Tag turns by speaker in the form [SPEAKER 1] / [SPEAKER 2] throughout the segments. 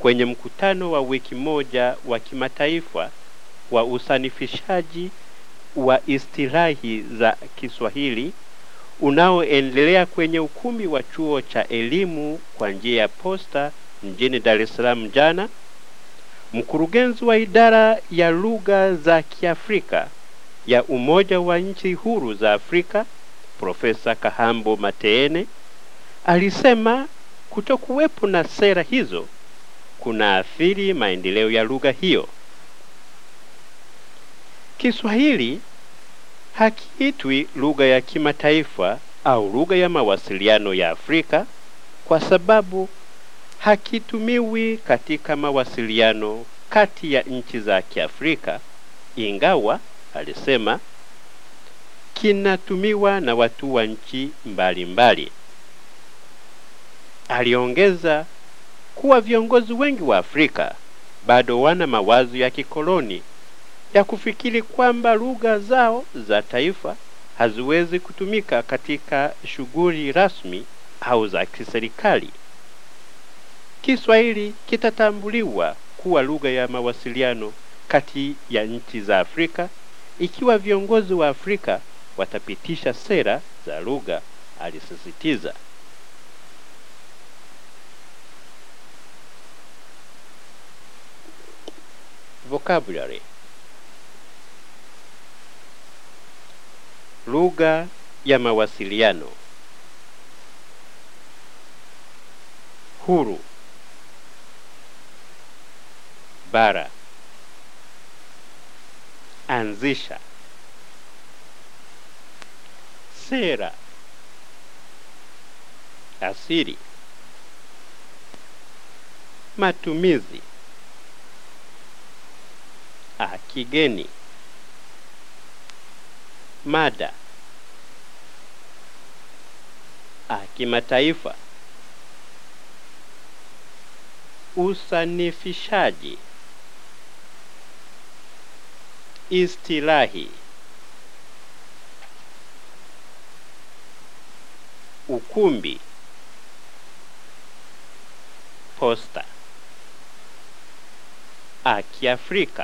[SPEAKER 1] kwenye mkutano wa wiki moja wa kimataifa wa usanifishaji wa istilahi za Kiswahili unaoendelea kwenye ukumbi wa chuo cha elimu kwa njia ya posta mjini Dar es Salaam jana, mkurugenzi wa idara ya lugha za Kiafrika ya Umoja wa Nchi Huru za Afrika Profesa Kahambo Mateene alisema kutokuwepo na sera hizo kunaathiri maendeleo ya lugha hiyo. Kiswahili hakiitwi lugha ya kimataifa au lugha ya mawasiliano ya Afrika kwa sababu hakitumiwi katika mawasiliano kati ya nchi za Kiafrika, ingawa alisema kinatumiwa na watu wa nchi mbalimbali. Aliongeza kuwa viongozi wengi wa Afrika bado wana mawazo ya kikoloni ya kufikiri kwamba lugha zao za taifa haziwezi kutumika katika shughuli rasmi au za kiserikali. Kiswahili kitatambuliwa kuwa lugha ya mawasiliano kati ya nchi za Afrika ikiwa viongozi wa Afrika watapitisha sera za lugha, alisisitiza. Vocabulary lugha ya mawasiliano huru bara anzisha sera asili matumizi a kigeni mada a kimataifa usanifishaji istilahi ukumbi posta a kiafrika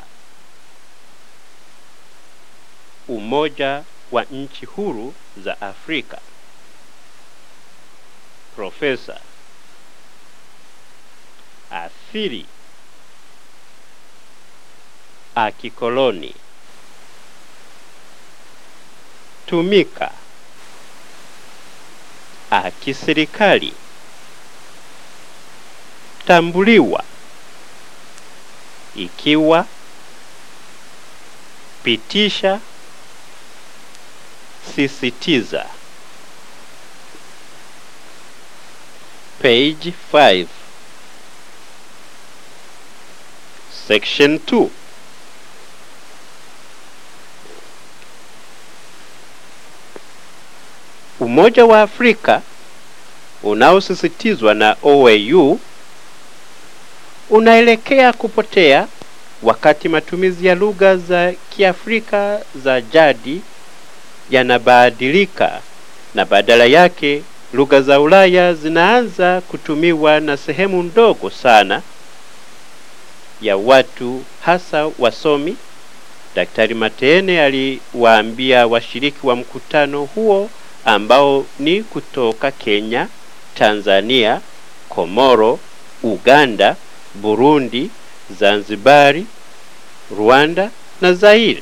[SPEAKER 1] umoja wa nchi huru za Afrika profesa athiri akikoloni tumika akiserikali tambuliwa ikiwa pitisha sisitiza page 5 section 2 Umoja wa Afrika unaosisitizwa na OAU unaelekea kupotea wakati matumizi ya lugha za Kiafrika za jadi yanabadilika na badala yake lugha za Ulaya zinaanza kutumiwa na sehemu ndogo sana ya watu hasa wasomi. Daktari Mateene aliwaambia washiriki wa mkutano huo ambao ni kutoka Kenya, Tanzania, Komoro, Uganda, Burundi, Zanzibari, Rwanda na Zaire.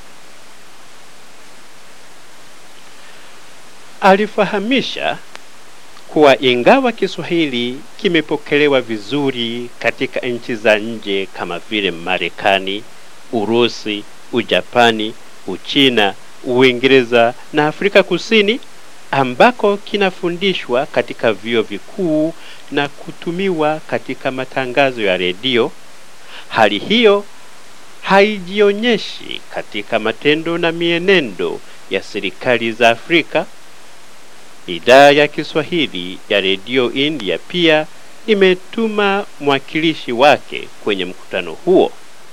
[SPEAKER 1] Alifahamisha kuwa ingawa Kiswahili kimepokelewa vizuri katika nchi za nje kama vile Marekani, Urusi, Ujapani, Uchina, Uingereza na Afrika Kusini ambako kinafundishwa katika vyuo vikuu na kutumiwa katika matangazo ya redio, hali hiyo haijionyeshi katika matendo na mienendo ya serikali za Afrika. Idhaa ya Kiswahili ya redio India pia imetuma mwakilishi wake kwenye mkutano huo.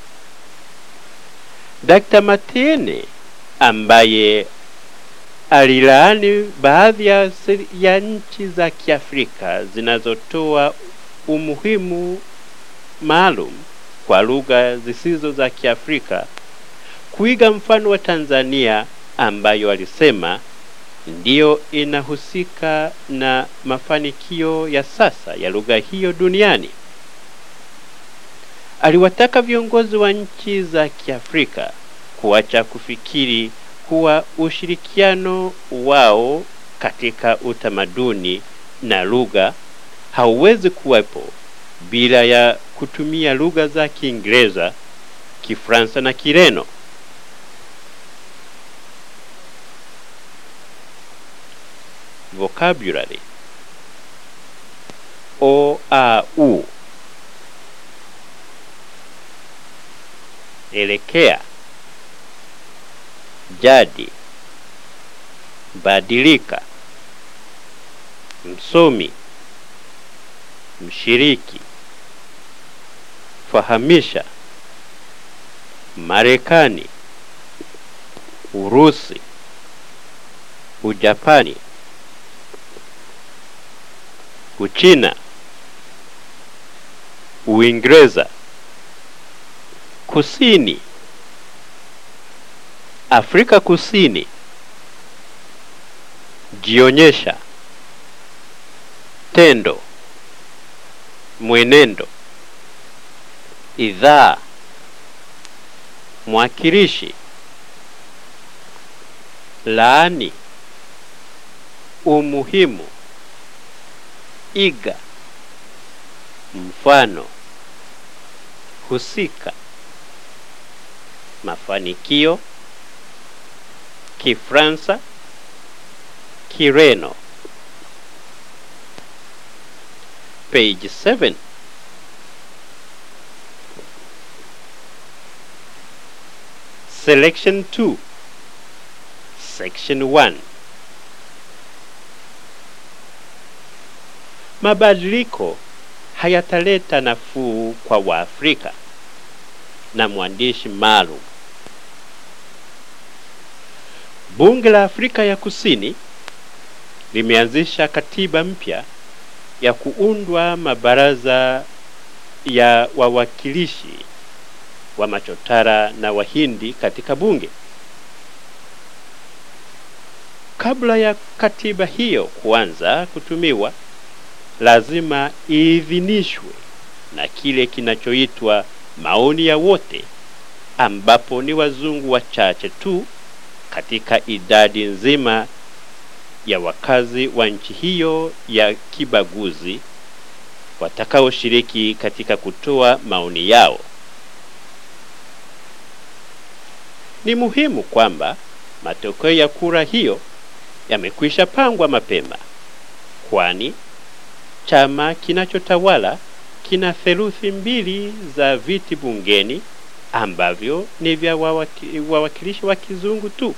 [SPEAKER 1] Dr. Matiene ambaye alilaani baadhi ya, ya nchi za Kiafrika zinazotoa umuhimu maalum kwa lugha zisizo za Kiafrika kuiga mfano wa Tanzania ambayo alisema ndiyo inahusika na mafanikio ya sasa ya lugha hiyo duniani. Aliwataka viongozi wa nchi za Kiafrika kuacha kufikiri kuwa ushirikiano wao katika utamaduni na lugha hauwezi kuwepo bila ya kutumia lugha za Kiingereza, Kifaransa na Kireno. Vocabulary o a u elekea jadi badilika msomi mshiriki fahamisha Marekani Urusi Ujapani Uchina Uingereza Kusini Afrika Kusini jionyesha tendo mwenendo idhaa mwakilishi laani umuhimu iga mfano husika mafanikio Kifransa Kireno page 7 Selection 2 Section 1 Mabadiliko hayataleta nafuu kwa Waafrika na mwandishi maalum. Bunge la Afrika ya Kusini limeanzisha katiba mpya ya kuundwa mabaraza ya wawakilishi wa machotara na wahindi katika bunge. Kabla ya katiba hiyo kuanza kutumiwa, lazima iidhinishwe na kile kinachoitwa maoni ya wote, ambapo ni wazungu wachache tu katika idadi nzima ya wakazi wa nchi hiyo ya kibaguzi watakaoshiriki katika kutoa maoni yao. Ni muhimu kwamba matokeo ya kura hiyo yamekwisha pangwa mapema, kwani chama kinachotawala kina theluthi mbili za viti bungeni ambavyo ni vya wawaki, wawakilishi wa kizungu tu.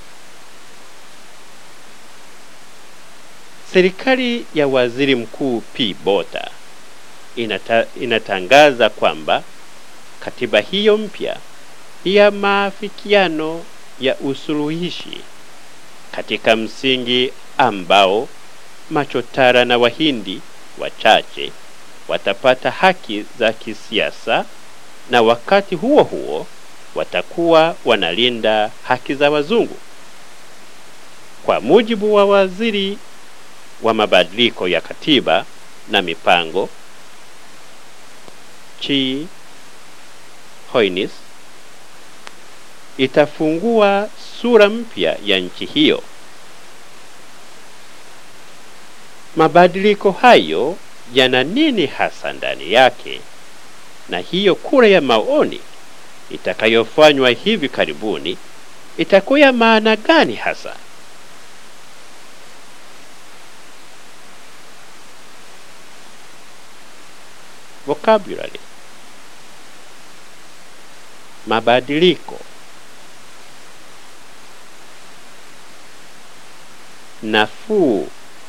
[SPEAKER 1] Serikali ya Waziri Mkuu P. Bota inata, inatangaza kwamba katiba hiyo mpya ya maafikiano ya usuluhishi katika msingi ambao machotara na wahindi wachache watapata haki za kisiasa na wakati huo huo watakuwa wanalinda haki za wazungu. Kwa mujibu wa waziri wa mabadiliko ya katiba na mipango Chi Hoynes, itafungua sura mpya ya nchi hiyo. Mabadiliko hayo yana nini hasa ndani yake? Na hiyo kura ya maoni itakayofanywa hivi karibuni itakuwa ya maana gani hasa? Vocabulary: mabadiliko, nafuu,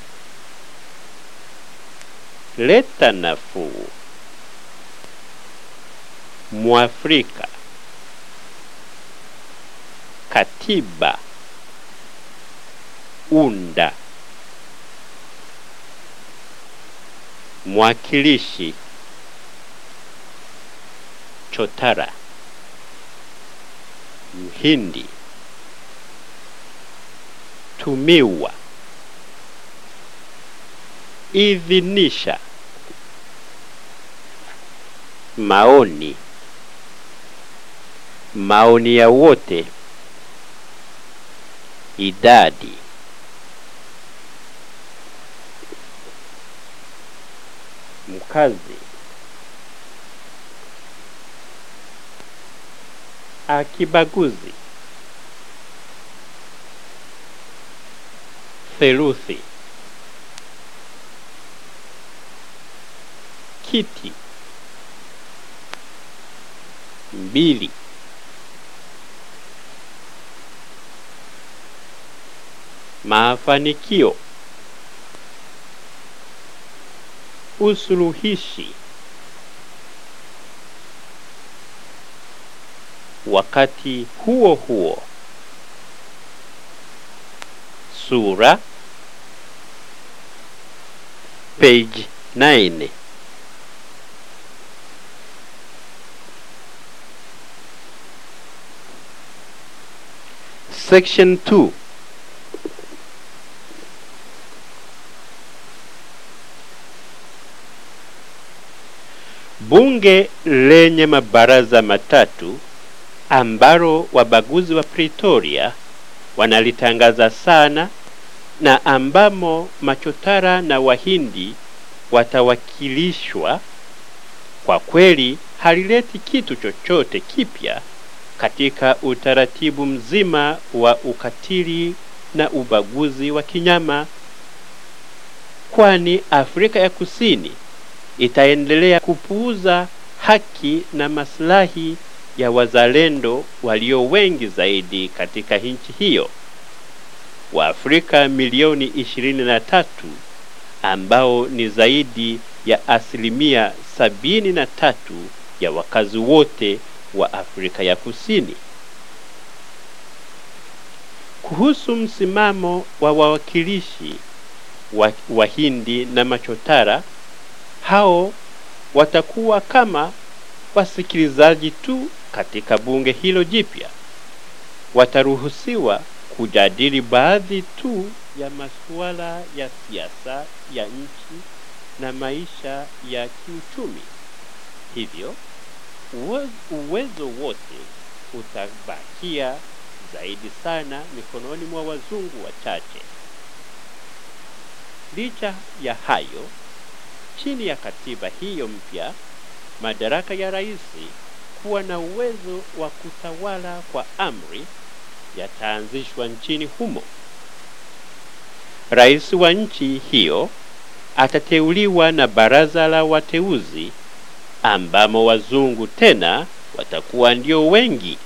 [SPEAKER 1] leta nafuu, Mwafrika, katiba, unda, mwakilishi, mchotara, mhindi, tumiwa, idhinisha, maoni, maoni ya wote, idadi, mkazi, akibaguzi, theluthi, kiti, mbili, mafanikio, usuluhishi, wakati huo huo, sura, page 9. Section 2 Bunge lenye mabaraza matatu ambalo wabaguzi wa Pretoria wanalitangaza sana na ambamo machotara na wahindi watawakilishwa, kwa kweli halileti kitu chochote kipya katika utaratibu mzima wa ukatili na ubaguzi wa kinyama, kwani Afrika ya Kusini itaendelea kupuuza haki na maslahi ya wazalendo walio wengi zaidi katika nchi hiyo, Waafrika milioni ishirini na tatu ambao ni zaidi ya asilimia sabini na tatu ya wakazi wote wa Afrika ya Kusini. Kuhusu msimamo wa wawakilishi wa Wahindi na machotara, hao watakuwa kama wasikilizaji tu katika bunge hilo jipya. Wataruhusiwa kujadili baadhi tu ya masuala ya siasa ya nchi na maisha ya kiuchumi. Hivyo uwe- uwezo wote utabakia zaidi sana mikononi mwa wazungu wachache. Licha ya hayo, chini ya katiba hiyo mpya, madaraka ya rais kuwa na uwezo wa kutawala kwa amri yataanzishwa nchini humo. Rais wa nchi hiyo atateuliwa na baraza la wateuzi ambamo wazungu tena watakuwa ndio wengi.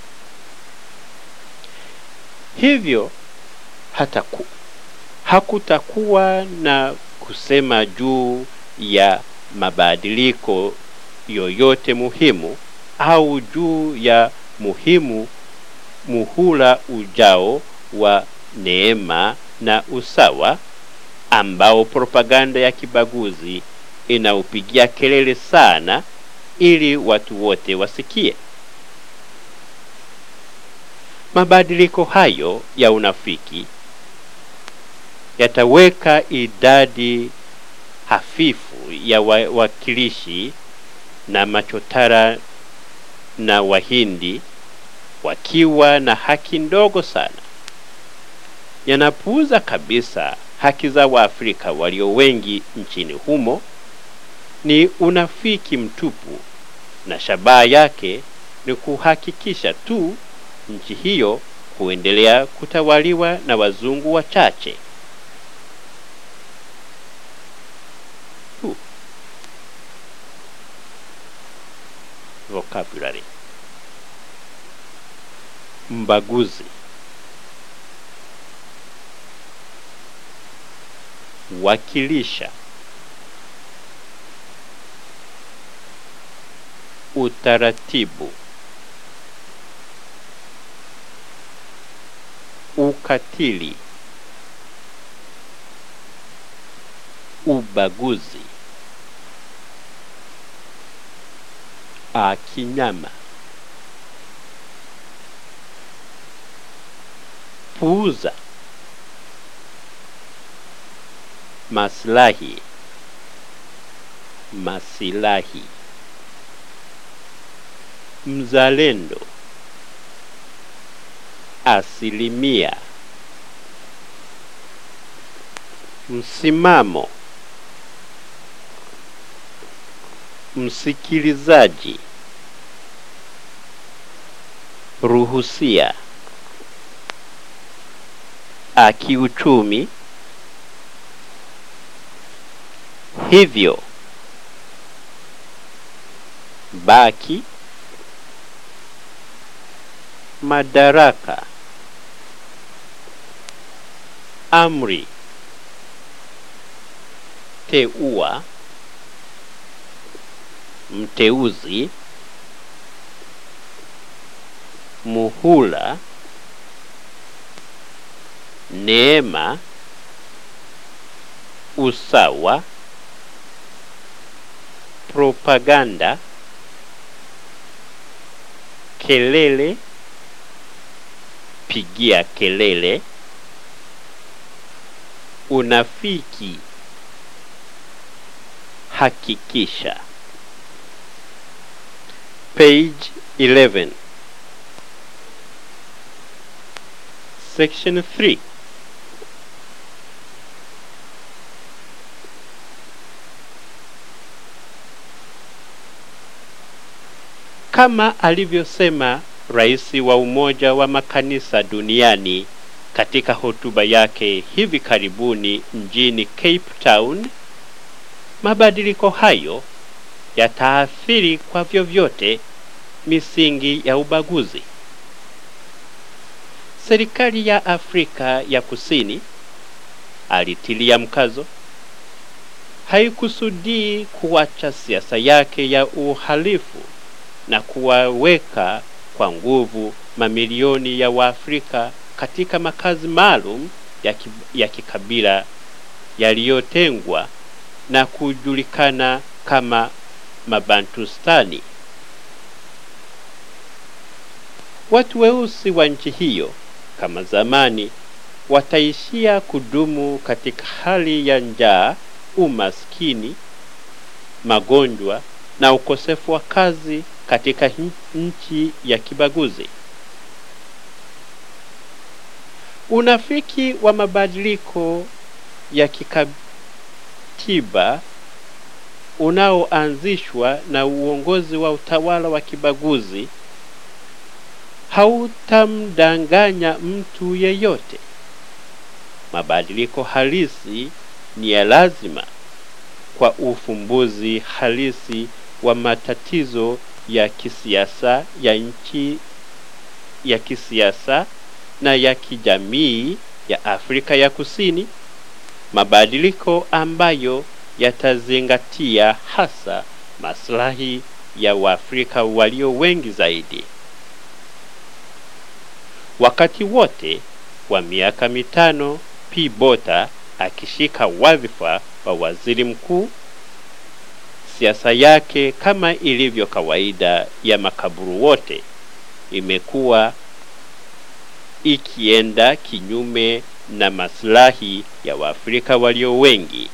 [SPEAKER 1] Hivyo hataku, hakutakuwa na kusema juu ya mabadiliko yoyote muhimu au juu ya muhimu muhula ujao wa neema na usawa ambao propaganda ya kibaguzi inaupigia kelele sana ili watu wote wasikie. Mabadiliko hayo ya unafiki yataweka idadi hafifu ya wawakilishi na machotara na wahindi wakiwa na haki ndogo sana. Yanapuuza kabisa haki za Waafrika walio wengi nchini humo. Ni unafiki mtupu, na shabaha yake ni kuhakikisha tu nchi hiyo kuendelea kutawaliwa na wazungu wachache. Tu. Vocabulary mbaguzi, wakilisha, utaratibu, ukatili, ubaguzi, a kinyama. Puuza maslahi, masilahi. Mzalendo asilimia. Msimamo msikilizaji, ruhusia, akiuchumi, hivyo, baki, madaraka, amri, teua mteuzi, muhula, neema, usawa, propaganda, kelele, pigia kelele, unafiki, hakikisha. Page 11. Section 3. Kama alivyosema rais wa Umoja wa Makanisa Duniani katika hotuba yake hivi karibuni mjini Cape Town, mabadiliko hayo yataathiri kwa vyovyote misingi ya ubaguzi. Serikali ya Afrika ya Kusini, alitilia mkazo, haikusudii kuacha siasa yake ya uhalifu na kuwaweka kwa nguvu mamilioni ya Waafrika katika makazi maalum ya, ki, ya kikabila yaliyotengwa na kujulikana kama Mabantustani. Watu weusi wa nchi hiyo kama zamani wataishia kudumu katika hali ya njaa, umaskini, magonjwa na ukosefu wa kazi katika nchi ya kibaguzi. Unafiki wa mabadiliko ya kikatiba unaoanzishwa na uongozi wa utawala wa kibaguzi hautamdanganya mtu yeyote. Mabadiliko halisi ni ya lazima kwa ufumbuzi halisi wa matatizo ya kisiasa ya nchi ya kisiasa na ya kijamii ya Afrika ya Kusini, mabadiliko ambayo yatazingatia hasa maslahi ya Waafrika walio wengi zaidi. Wakati wote wa miaka mitano P. Botha akishika wadhifa wa waziri mkuu, siasa yake kama ilivyo kawaida ya makaburu wote imekuwa ikienda kinyume na maslahi ya Waafrika walio wengi.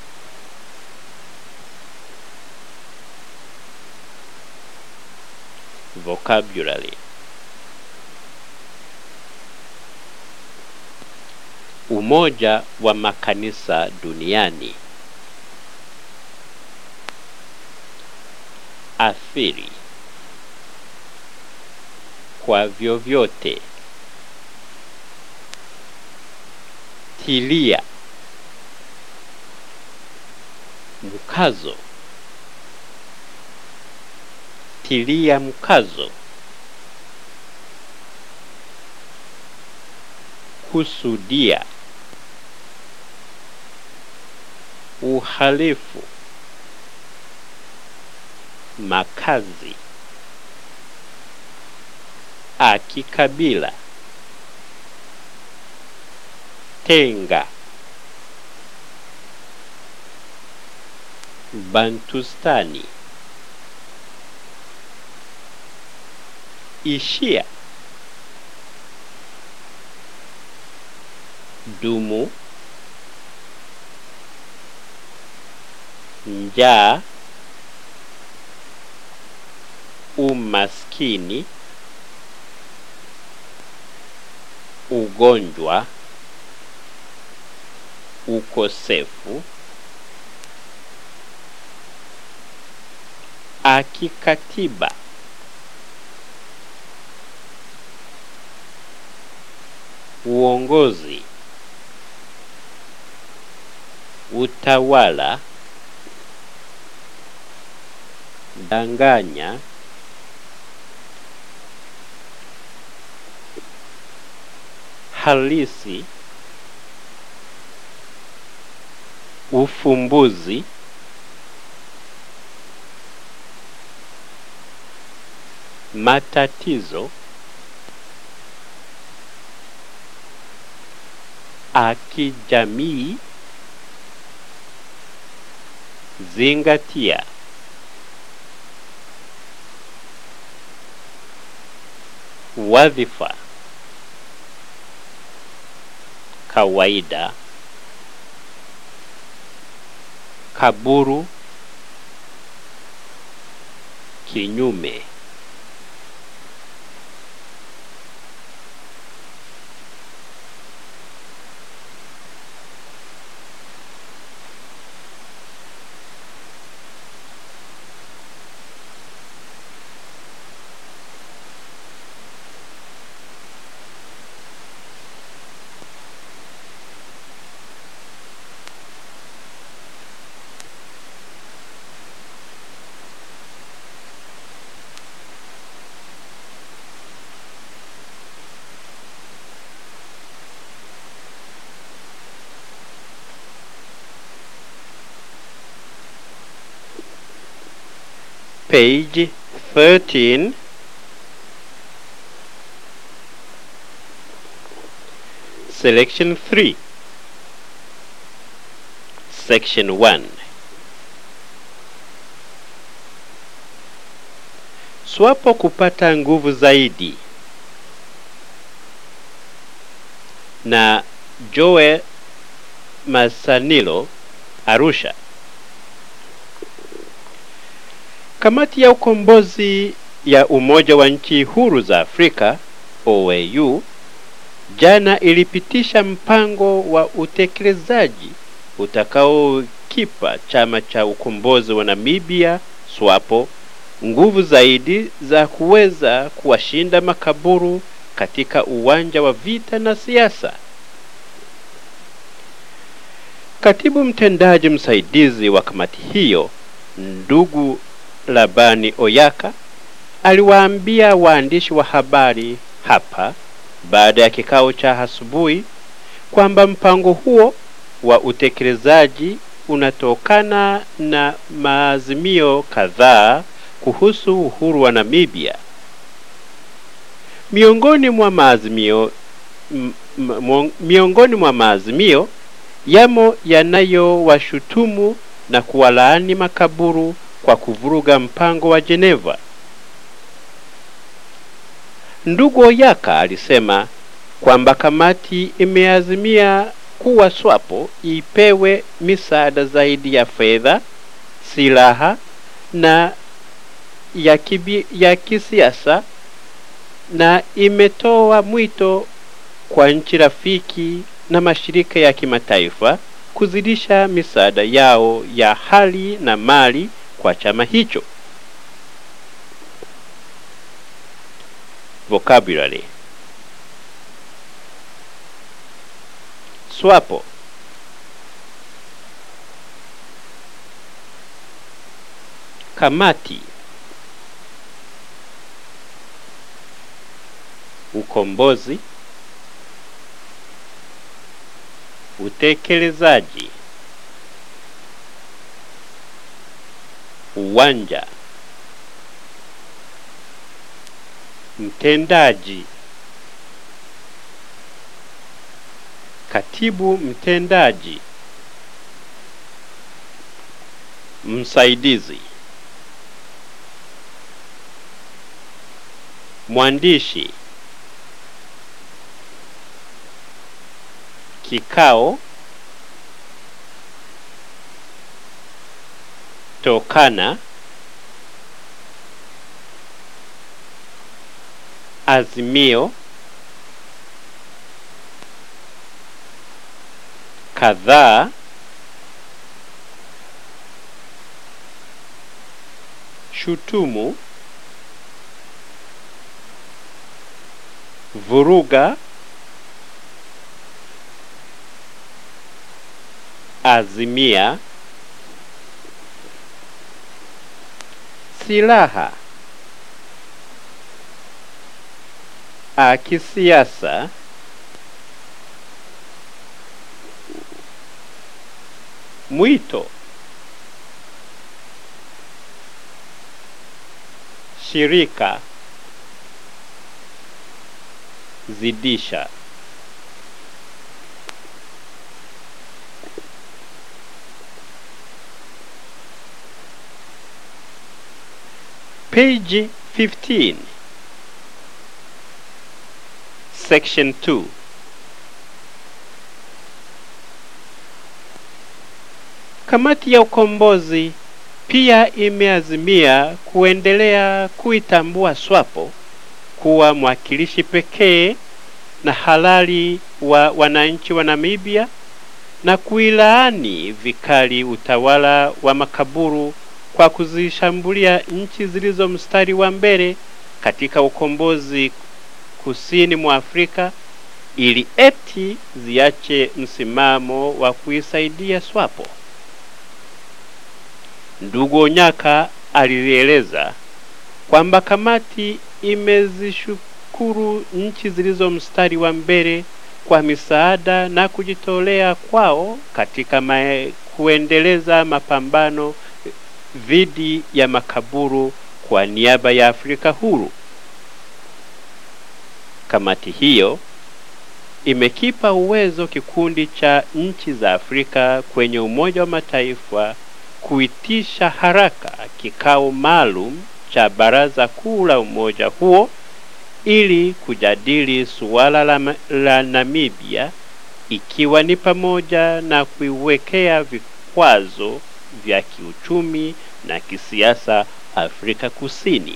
[SPEAKER 1] Vocabulary Umoja wa Makanisa Duniani athiri kwa vyovyote tilia mkazo tilia mkazo kusudia uhalifu makazi akikabila tenga bantustani ishia dumu njaa umaskini ugonjwa ukosefu akikatiba uongozi utawala danganya halisi ufumbuzi matatizo akijamii zingatia wadhifa kawaida kaburu kinyume page 13 selection 3 section 1 swapo kupata nguvu zaidi na joe masanilo arusha Kamati ya ukombozi ya Umoja wa Nchi Huru za Afrika OAU jana ilipitisha mpango wa utekelezaji utakaokipa chama cha ukombozi wa Namibia SWAPO nguvu zaidi za kuweza kuwashinda makaburu katika uwanja wa vita na siasa. Katibu mtendaji msaidizi wa kamati hiyo ndugu Labani Oyaka aliwaambia waandishi wa habari hapa baada ya kikao cha asubuhi kwamba mpango huo wa utekelezaji unatokana na maazimio kadhaa kuhusu uhuru wa Namibia. Miongoni mwa maazimio m, m, miongoni mwa maazimio yamo yanayowashutumu na kuwalaani makaburu kwa kuvuruga mpango wa Geneva. Ndugu Oyaka alisema kwamba kamati imeazimia kuwa SWAPO ipewe misaada zaidi ya fedha, silaha na ya, kibi, ya kisiasa na imetoa mwito kwa nchi rafiki na mashirika ya kimataifa kuzidisha misaada yao ya hali na mali kwa chama hicho. Vocabulary SWAPO kamati ukombozi utekelezaji uwanja mtendaji katibu mtendaji msaidizi mwandishi kikao tokana azimio kadhaa shutumu vuruga azimia silaha a kisiasa mwito shirika zidisha page 15 section 2 kamati ya ukombozi pia imeazimia kuendelea kuitambua SWAPO kuwa mwakilishi pekee na halali wa wananchi wa Namibia na kuilaani vikali utawala wa makaburu kwa kuzishambulia nchi zilizo mstari wa mbele katika ukombozi kusini mwa Afrika ili eti ziache msimamo wa kuisaidia SWAPO. Ndugu Onyaka alieleza kwamba kamati imezishukuru nchi zilizo mstari wa mbele kwa misaada na kujitolea kwao katika mae, kuendeleza mapambano dhidi ya makaburu kwa niaba ya Afrika huru. Kamati hiyo imekipa uwezo kikundi cha nchi za Afrika kwenye Umoja wa Mataifa kuitisha haraka kikao maalum cha Baraza Kuu la umoja huo ili kujadili suala la, la Namibia ikiwa ni pamoja na kuiwekea vikwazo vya kiuchumi na kisiasa Afrika Kusini.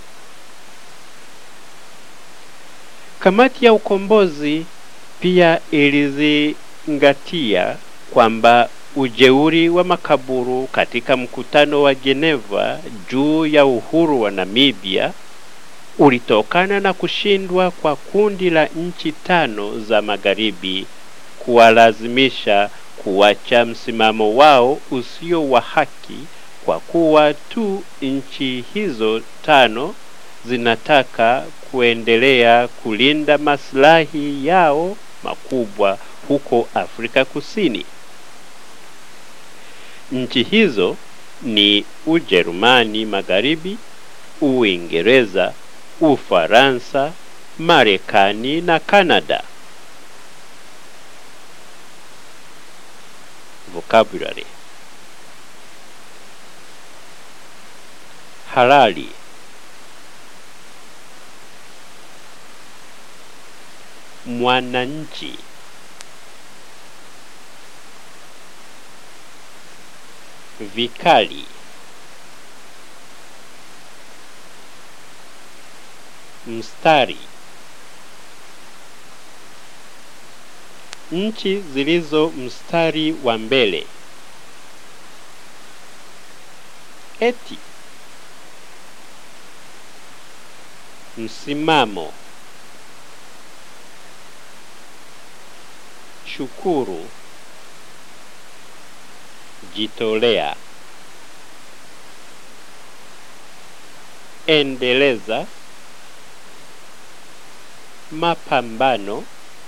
[SPEAKER 1] Kamati ya ukombozi pia ilizingatia kwamba ujeuri wa makaburu katika mkutano wa Geneva juu ya uhuru wa Namibia ulitokana na kushindwa kwa kundi la nchi tano za magharibi kuwalazimisha kuacha msimamo wao usio wa haki kwa kuwa tu nchi hizo tano zinataka kuendelea kulinda maslahi yao makubwa huko Afrika Kusini. Nchi hizo ni Ujerumani Magharibi, Uingereza, Ufaransa, Marekani na Kanada. Vocabulary halali mwananchi vikali mstari nchi zilizo mstari wa mbele eti msimamo shukuru jitolea endeleza mapambano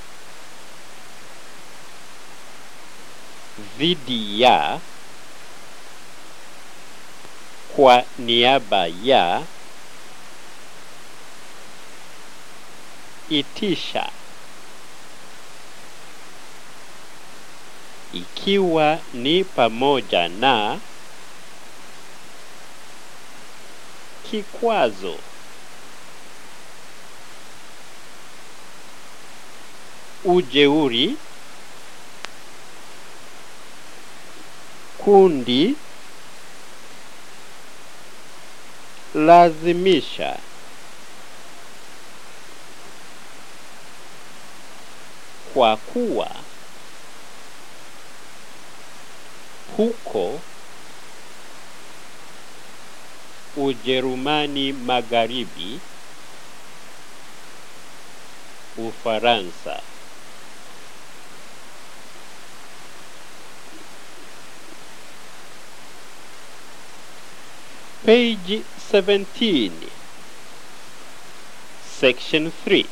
[SPEAKER 1] dhidi ya kwa niaba ya itisha ikiwa ni pamoja na kikwazo ujeuri, kundi, lazimisha, kwa kuwa, huko, Ujerumani Magharibi, Ufaransa. Page 17, Section 3.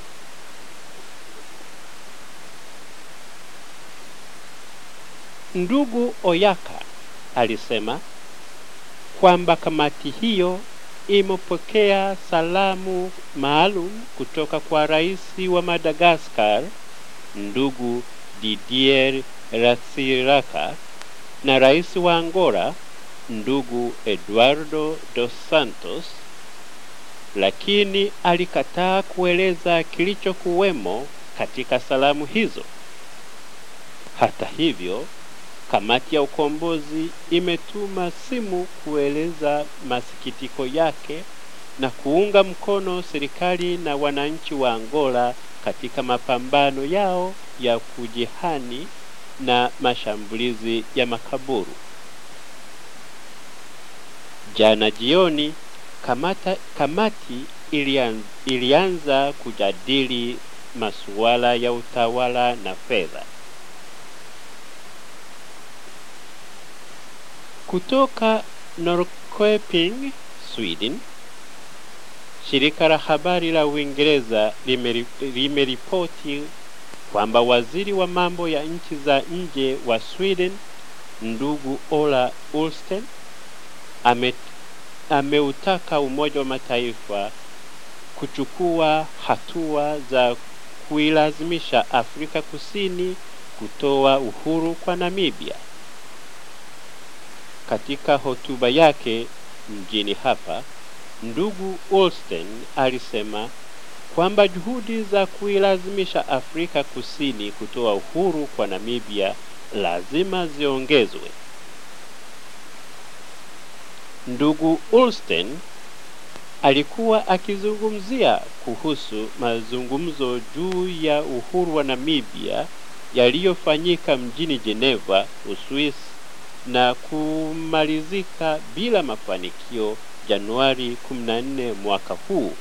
[SPEAKER 1] Ndugu Oyaka alisema kwamba kamati hiyo imepokea salamu maalum kutoka kwa rais wa Madagascar ndugu Didier Ratsiraka na rais wa Angola ndugu Eduardo dos Santos, lakini alikataa kueleza kilichokuwemo katika salamu hizo. Hata hivyo, kamati ya ukombozi imetuma simu kueleza masikitiko yake na kuunga mkono serikali na wananchi wa Angola katika mapambano yao ya kujihani na mashambulizi ya makaburu. Jana jioni kamata, kamati ilianza, ilianza kujadili masuala ya utawala na fedha. Kutoka Norrköping, Sweden, shirika la habari la Uingereza limeripoti kwamba waziri wa mambo ya nchi za nje wa Sweden ndugu Ola Ullsten ame, ameutaka Umoja wa Mataifa kuchukua hatua za kuilazimisha Afrika Kusini kutoa uhuru kwa Namibia. Katika hotuba yake mjini hapa, ndugu Olsten alisema kwamba juhudi za kuilazimisha Afrika Kusini kutoa uhuru kwa Namibia lazima ziongezwe. Ndugu Olsten alikuwa akizungumzia kuhusu mazungumzo juu ya uhuru wa Namibia yaliyofanyika mjini Geneva, Uswisi na kumalizika bila mafanikio Januari 14 mwaka huu.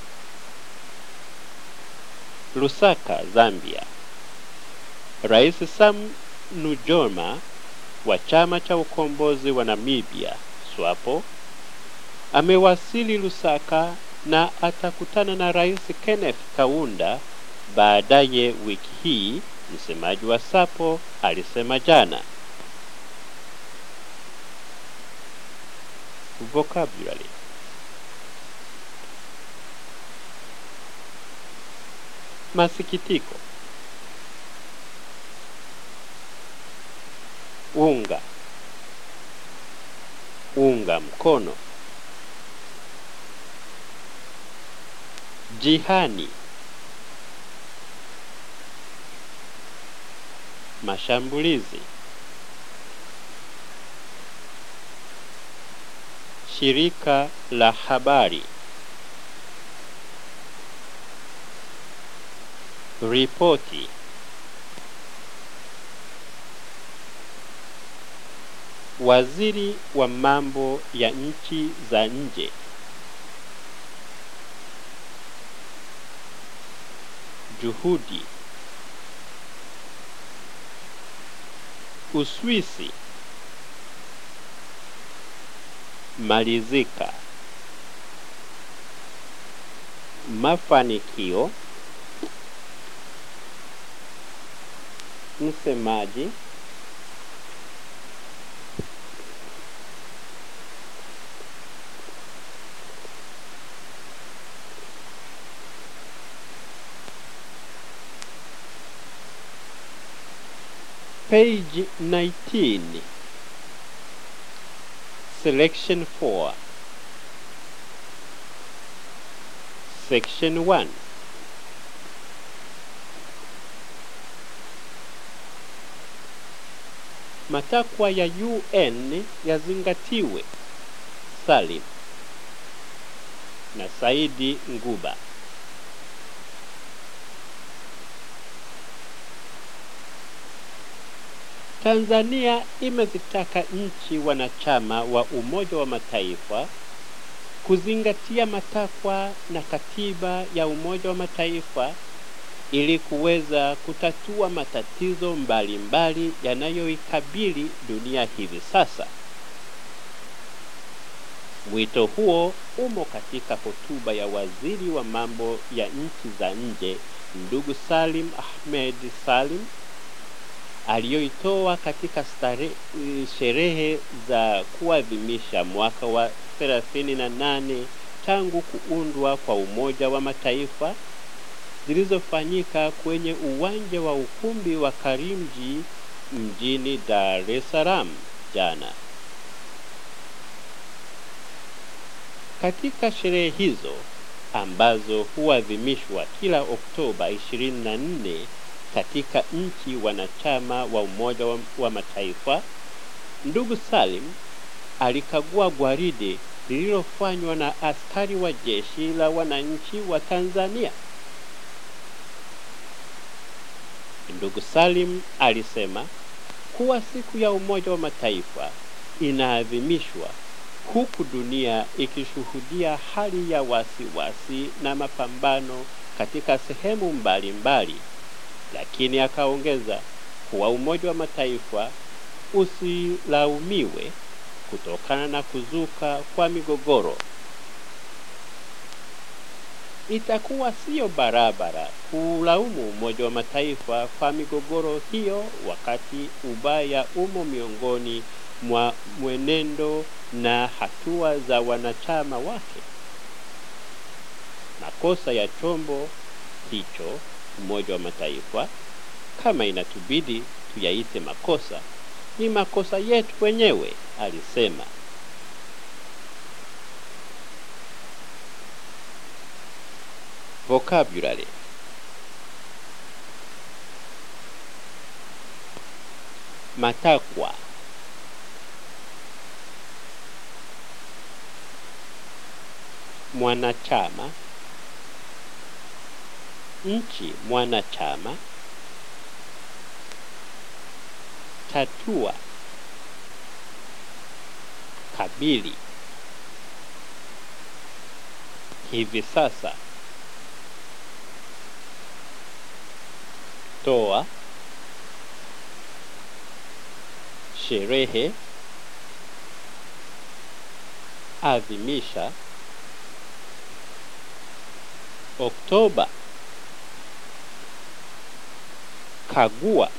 [SPEAKER 1] Lusaka, Zambia. Rais Sam Nujoma wa chama cha ukombozi wa Namibia SWAPO amewasili Lusaka na atakutana na Rais Kenneth Kaunda baadaye wiki hii, msemaji wa SAPO alisema jana. Vocabulary masikitiko, unga, unga mkono, jihani, mashambulizi, shirika la habari, ripoti, waziri wa mambo ya nchi za nje, juhudi, Uswisi, malizika, mafanikio, msemaji, page 19 selection 4 section 1 matakwa ya UN yazingatiwe. Salim na Saidi Nguba. Tanzania imezitaka nchi wanachama wa Umoja wa Mataifa kuzingatia matakwa na katiba ya Umoja wa Mataifa ili kuweza kutatua matatizo mbalimbali yanayoikabili dunia hivi sasa. Mwito huo umo katika hotuba ya waziri wa mambo ya nchi za nje ndugu Salim Ahmed Salim aliyoitoa katika stare, sherehe za kuadhimisha mwaka wa 38 tangu kuundwa kwa Umoja wa Mataifa zilizofanyika kwenye uwanja wa ukumbi wa Karimjee mjini Dar es Salaam jana. Katika sherehe hizo ambazo huadhimishwa kila Oktoba 24 katika nchi wanachama wa Umoja wa, wa Mataifa, ndugu Salim alikagua gwaride lililofanywa na askari wa jeshi la wananchi wa Tanzania. Ndugu Salim alisema kuwa siku ya Umoja wa Mataifa inaadhimishwa huku dunia ikishuhudia hali ya wasiwasi wasi na mapambano katika sehemu mbalimbali mbali. Lakini akaongeza kuwa Umoja wa Mataifa usilaumiwe kutokana na kuzuka kwa migogoro. Itakuwa siyo barabara kulaumu Umoja wa Mataifa kwa migogoro hiyo, wakati ubaya umo miongoni mwa mwenendo na hatua za wanachama wake. Makosa ya chombo hicho Umoja wa Mataifa, kama inatubidi tuyaite makosa, ni makosa yetu wenyewe, alisema. Vocabulary matakwa mwanachama nchi mwanachama tatua kabili hivi sasa toa sherehe adhimisha Oktoba kagua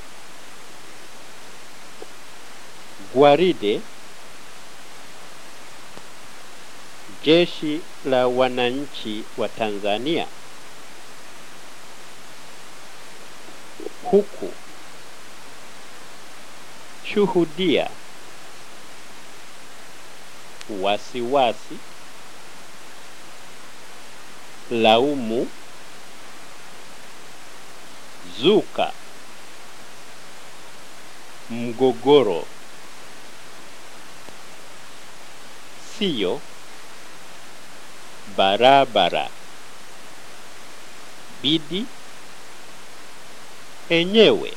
[SPEAKER 1] gwaride jeshi la wananchi wa Tanzania huku shuhudia wasiwasi laumu zuka mgogoro sio barabara bidi enyewe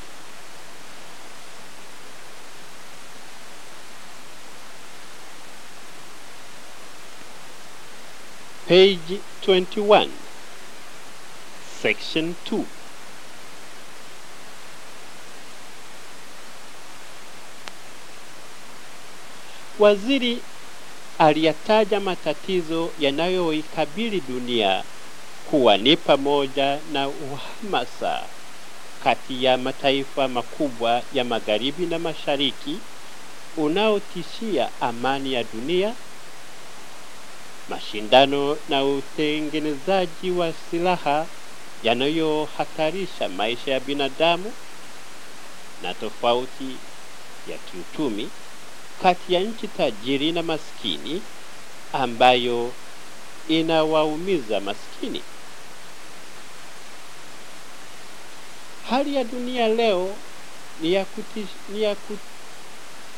[SPEAKER 1] page 21 section 2 Waziri aliyataja matatizo yanayoikabili dunia kuwa ni pamoja na uhamasa kati ya mataifa makubwa ya magharibi na mashariki unaotishia amani ya dunia, mashindano na utengenezaji wa silaha yanayohatarisha maisha ya binadamu na tofauti ya kiuchumi kati ya nchi tajiri na maskini ambayo inawaumiza maskini. Hali ya dunia leo ni ya, kutish, ni ya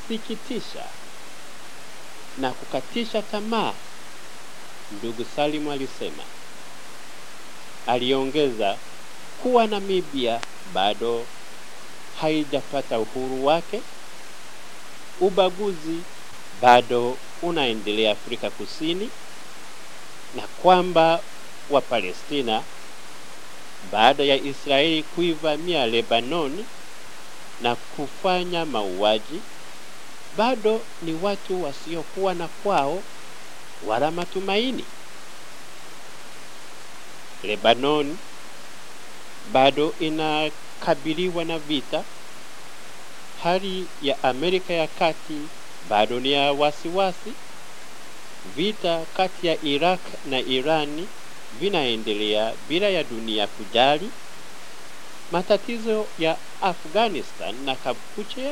[SPEAKER 1] kusikitisha na kukatisha tamaa, ndugu Salimu alisema. Aliongeza kuwa Namibia bado haijapata uhuru wake, ubaguzi bado unaendelea Afrika Kusini, na kwamba Wapalestina baada ya Israeli kuivamia Lebanon na kufanya mauaji bado ni watu wasiokuwa na kwao wala matumaini. Lebanon bado inakabiliwa na vita. Hali ya Amerika ya Kati bado ni ya wasiwasi. Vita kati ya Iraq na Irani vinaendelea bila ya dunia kujali. Matatizo ya Afghanistan na Kampuchea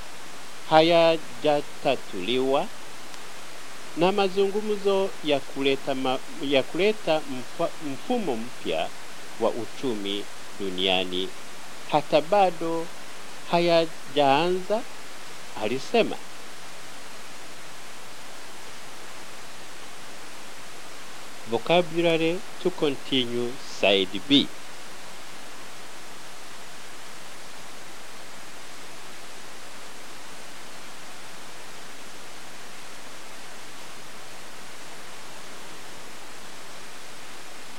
[SPEAKER 1] hayajatatuliwa na mazungumzo ya kuleta, ma, ya kuleta mfa, mfumo mpya wa uchumi duniani hata bado hayajaanza, alisema. Vocabulary to continue side B.